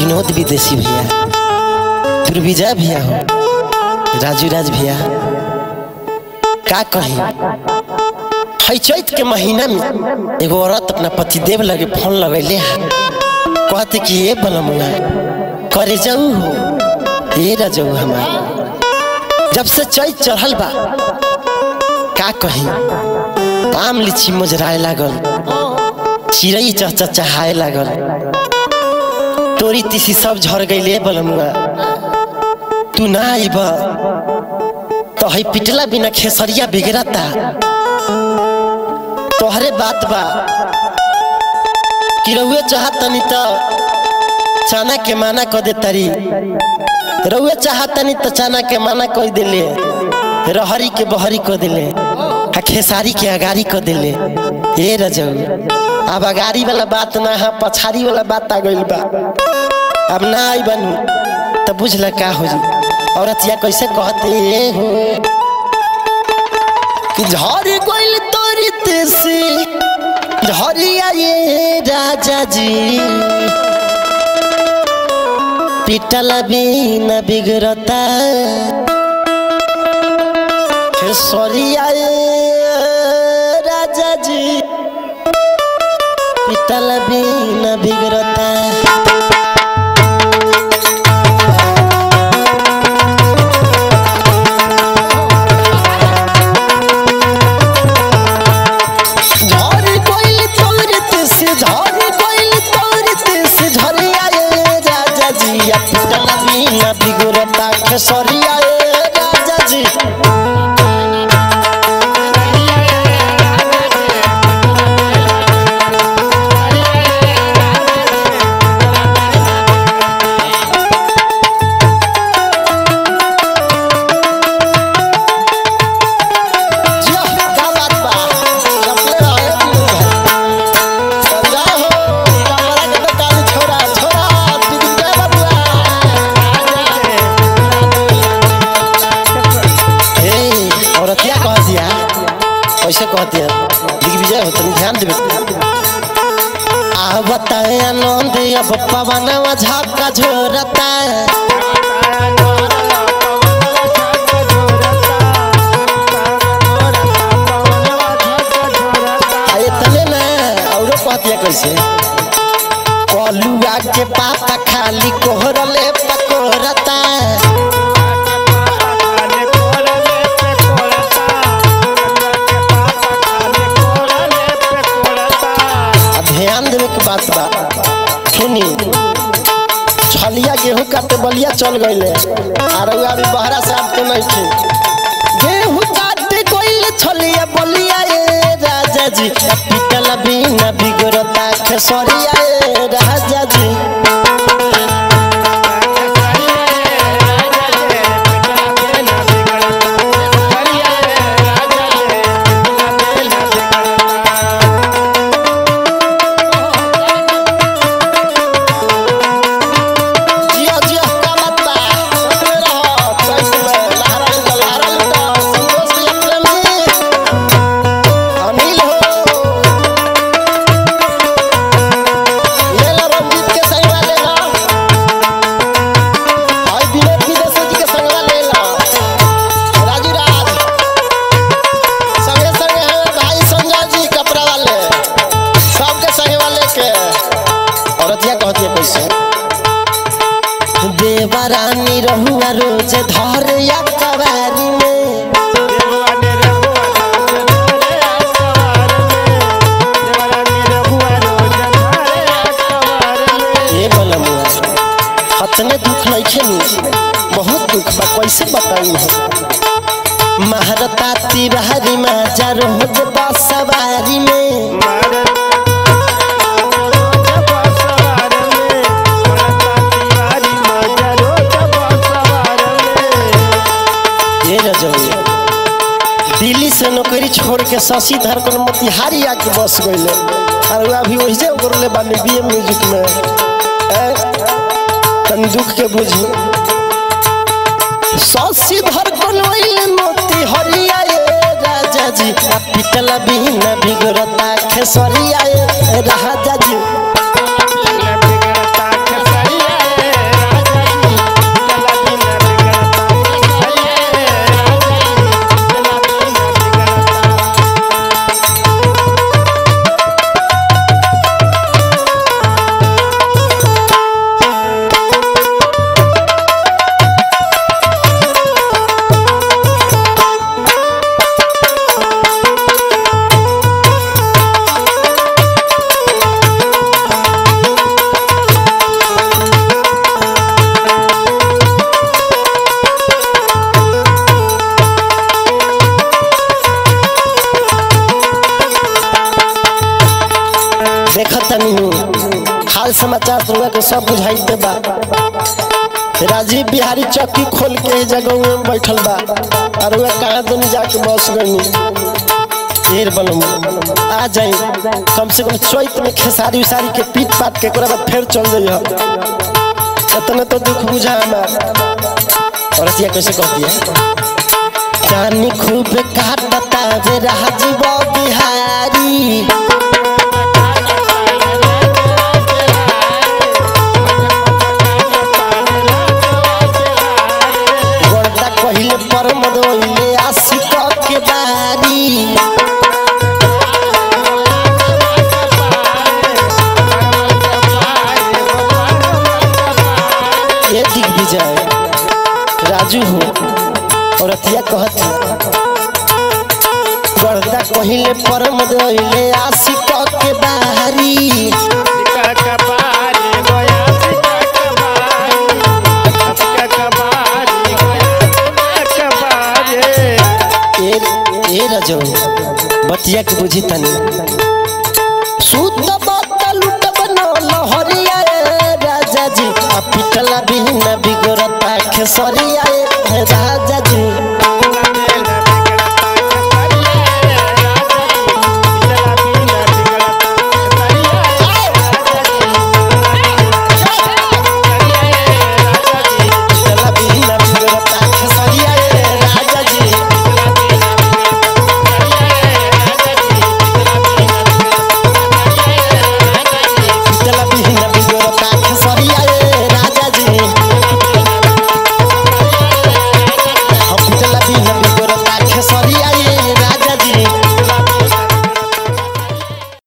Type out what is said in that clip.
विनोद विदेशी भैया दुर्विजय भैया हो राजू राज भैया का कही है चैत के महीना में एगो औरत अपना पतिदेव लगे फोन लगैले है कहते कि ये बनमुआ करे जाऊ हो ये रजऊ हमार जब से चैत चढ़ल बा का कही आम लीची मुजराए लागल चिड़ै चहचा चहाए लागल तोरी तीसी सब झड़ गईले बलमुआ तू ना आइब तो है पिटला बिना खेसरिया बिगड़ता तोहरे बात बा कि रउए चाहतनी तो चाना के माना क दे तारी रउए चाहतनी तो चाना के माना कह दिले रहरी के बहरी क दिले आ खेसारी के अगारी क दिले ए रजऊ अब अगारी वाला बात ना है पछाड़ी वाला बात आ गइल बा अब ना आई बनू तो बुझल का हो जी औरतिया कैसे कहते हो कि झर गइल तोरी तेसी झरिया ये राजा जी पिटला बिना बिगड़ता खेसरिया ये राजा जी पिटला बिना बिगड़ता झरी कोइल तोरत से झरी कोइल तोरत से झरिया ए राजा जी अपना बिना बिगड़ता खेसरिया ए राजा जी जिया, का बात बा? चपले रहे दियो भाई। समझा हो, कमरा के बेटा नी छोरा, छोरा, दिग्विजय बबुआ। ए, औरतिया कह दिया कैसे कह दिया दिग्विजय हो तनी ध्यान देवे आ बताए आनंद अब पवनवा झापका झोरता आ इतने ना औरो कह दिया कैसे कलुआ के पाता खाली कोहरले पकोरता आ ध्यान देवे के बात बा सुनी छलिया गेहूं काटे बलिया चल गईले आ रउआ भी बहरा से आपके नहीं थी गेहूं काटे गईले छलिया बलिया ए राजा जी पिटल बिना बिगड़ता खेसरिया ए राजा जी जिया जिया का बात बा सुनते रहो चैत में लहरा लुटा लहरा लुटा संतोष भैया प्रेमी अनिल हो ले लो रंजीत के संगवा ले लो भाई विनोद विदेशी जी के संगवा ले लो राजू राज संगे संगे है भाई संजय जी कपड़ा वाले सबके संगवा लेके औरतिया कहती है कैसे देवरानी रहुआ रोज धर या कवारी में ये बलमुआ हतने दुख नहीं खेनी बहुत दुख बा कैसे बताई हो महारता तिवारी माजा रोज बसवारी में ये रजौया दिल्ली से नौकरी छोड़ के शशि धर कर मोतिहारी आके बस गईले और वो अभी वही करले बानी बी म्यूजिक में ए, तनी दुख के बुझी शशि धर कर वही मोतिहारिया ए राजा जी आ पिटला बिना बिगड़ता खेसरिया ए राजा जी के सब बुझाइते बा राजीव बिहारी चौकी खोल के ए जगह में बैठल बा और वह कहाँ दुनी जाके बस गई ढेर बनम आ जाई कम से कम चैत में खेसारी उसारी के पीट पाट के ओकरा बाद फिर चल जाइए इतना तो दुख बुझा हमार और रसिया कैसे कहती है जानी खूब काटता वे राजीव बिहारी गोरदा कहिले पर मदोइले आशिक के बारी ये दिग्विजय राजू हो और अतिया कहती गोरदा कहिले पर मदोइले आशिक के बारी ए ए रजो बतिया के बुझी तनी सूत बात लुट बनो लहरिया रे राजा जी आ पिटला बिना बिगड़ता खेसरिया